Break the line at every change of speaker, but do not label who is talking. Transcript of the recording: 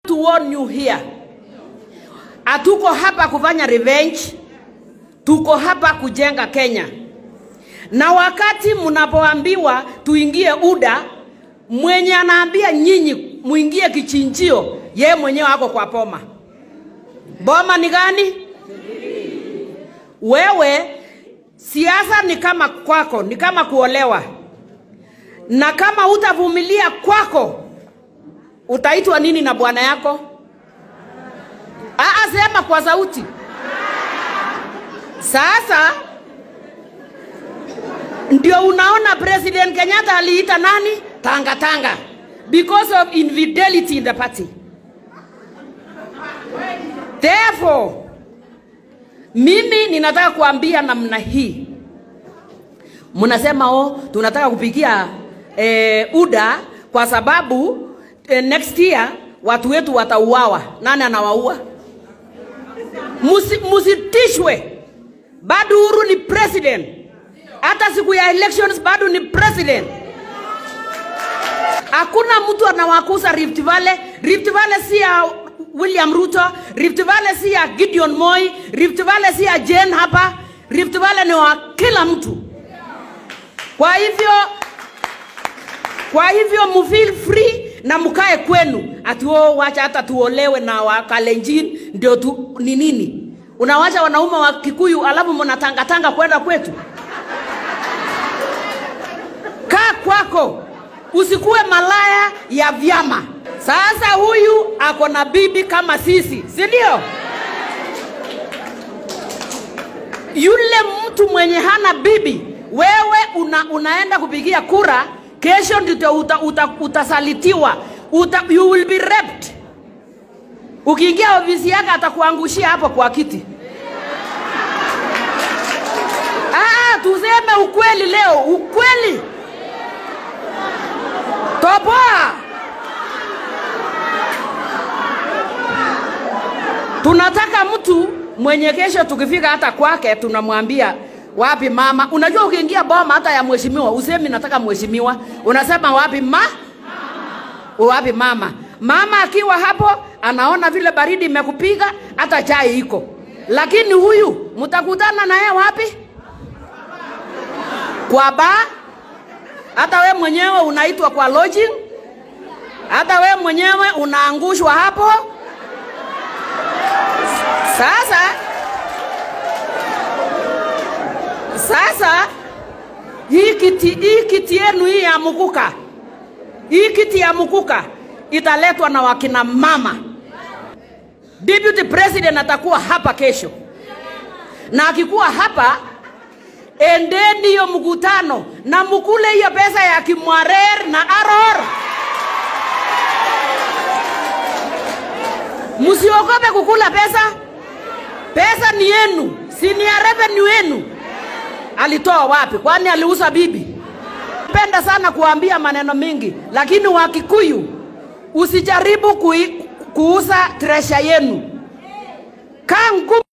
to warn you here. Hatuko hapa kufanya revenge, tuko hapa kujenga Kenya. Na wakati mnapoambiwa tuingie UDA, mwenye anaambia nyinyi muingie kichinjio, ye mwenyewe ako kwa boma. Boma ni gani? Wewe siasa ni kama kwako, ni kama kuolewa, na kama utavumilia kwako, utaitwa nini na bwana yako? Aa, sema kwa sauti. Sasa ndio unaona President Kenyatta aliita nani tanga tanga because of infidelity in the party. Therefore, mimi ninataka kuambia namna hii, mnasema oh, tunataka kupigia eh, UDA kwa sababu eh, next year watu wetu watauawa. Nani anawaua? Musi, musitishwe, bado Uhuru ni president, hata siku ya elections bado ni president. Hakuna mtu anawakuza Rift Valley. Rift Valley si ya William Ruto, Rift Valley si ya Gideon Moi, Rift Valley si ya Jane hapa. Rift Valley ni wa kila mtu. Kwa hivyo kwa hivyo mu feel free na mkae kwenu, ati oh, wacha hata tuolewe na Wakalenjin ndio tu ni nini? Unawacha wanaume wa Kikuyu alafu mnatangatanga kwenda kwetu? Kaa kwako, usikuwe malaya ya vyama. Sasa huyu ako na bibi kama sisi, si ndio? Yule mtu mwenye hana bibi, wewe una, unaenda kupigia kura, kesho ndio uta, uta, utasalitiwa uta, you will be raped. Ukiingia ofisi yake atakuangushia hapo kwa kiti. Ah, tuseme ukweli leo, ukweli. Toboa. Tunataka mtu mwenye kesho tukifika hata kwake tunamwambia wapi mama. Unajua ukiingia boma hata ya mheshimiwa usemi nataka mheshimiwa, unasema wapi ma wapi mama. Mama akiwa hapo anaona vile baridi imekupiga, hata chai iko, lakini huyu mtakutana naye wapi? Kwa ba hata we mwenyewe unaitwa kwa lodging, hata we mwenyewe unaangushwa hapo. Sasa sasa hii kiti, hii kiti yenu hii ya mukuka, hii kiti ya mukuka italetwa na wakina mama. Deputy President atakuwa hapa kesho, na akikuwa hapa, endeni hiyo mkutano na mkule hiyo pesa ya Kimwarer na Aror. Msiogope kukula pesa, pesa ni yenu, si ni ya revenue yenu. Alitoa wapi? Kwani aliuza bibi? Penda sana kuambia maneno mingi, lakini Wakikuyu usijaribu kui, kuuza tresha yenu. Kaa ngumu.